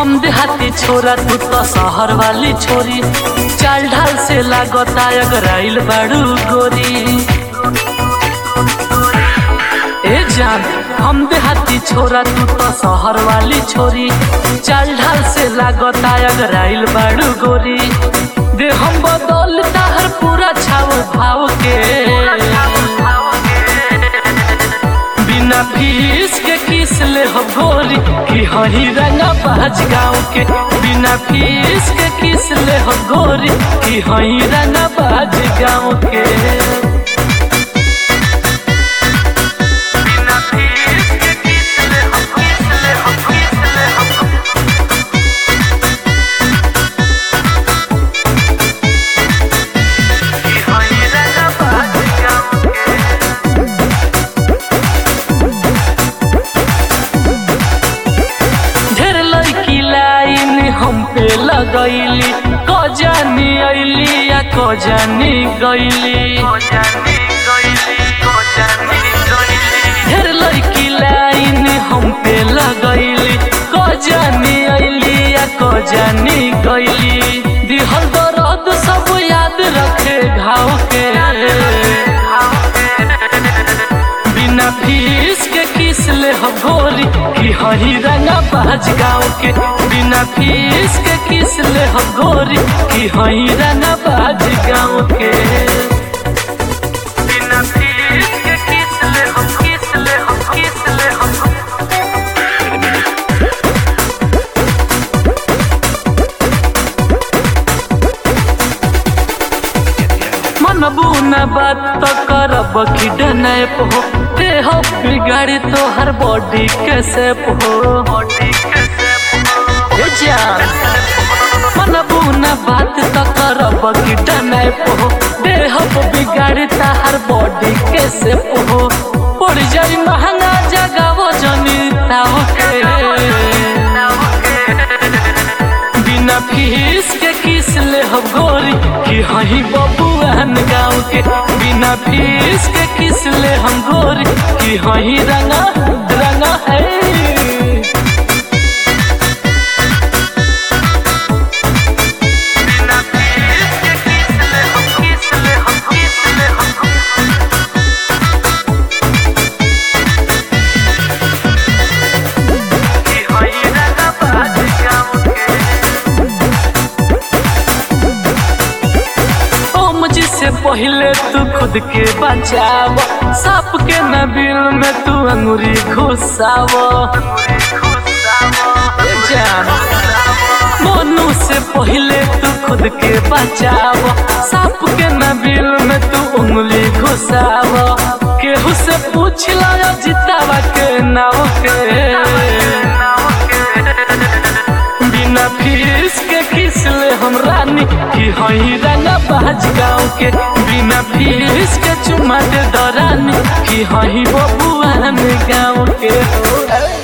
हम देहाती छोरा तू तो शहर वाली छोरी चाल ढाल से लागता अगराइल बाड़ू गोरी ए जान हम देहाती छोरा तू तो शहर वाली छोरी चाल ढाल से लागता अगराइल बाड़ू गोरी दे हम बदल ताहर पूरा छाव भाव के बिना फीस के किस ले हो गोरी कि हही रंगा बाज गाँव के बिना फीस के किस ले हो गोरी कि हही रंगा बाज गाँव के बिना फीस के किस ले हो किस ले हो किस ले हो कि हही रंगा बाज गाँव के ढेर लड़की लाइन हम पे लगैली क जानी अइली या क जानी गइली ढेर लड़की लाइन हम पे लगैली क जानी अइली या क जानी गइली दिहल दर्द सब याद रखे घाव के बिना फीस के किस ले हो गोरी कि हरी रंगा बाज गाँव के बिना फीस के किस ले हो गोरी कि हरी रंगा बाज गाँव के बिना फीस के किस ले हो किस ले हो किस ले हो मनबू न बात तो करब कि डनैप हो देह बिगाड़ी तो हर बॉडी के सेप हो ए जान मनबू न बात तो करब कि डनैप हो देह बिगाड़ी तो हर बॉडी के सेप हो पड़ जाई महंगा जगह जनी ताव के बिना फीस के किस ले हो गोरी कि हही बबुआन गाँव के बिना फीस के किस ले हम गोरी कि हही रंगा रंगा है बिना फीस के किस ले हम किस ले हम किस ले हम कि हही रंगा बाज गाँव के ओम जी से पहले तू खुद के बचाव सांप के नबिल में तू अंगुरी घुसाव ए जान मोनू से पहले तू खुद के बचाव सांप के नबिल में तू उंगली घुसाव केहू से पूछ ला जितावा के नाव के बिना फीस के किस ले हम रानी कि हई रंगा बाज गाँव के बिना फीस के चुमा दे दरानी कि हई बबुआन गाँव के हो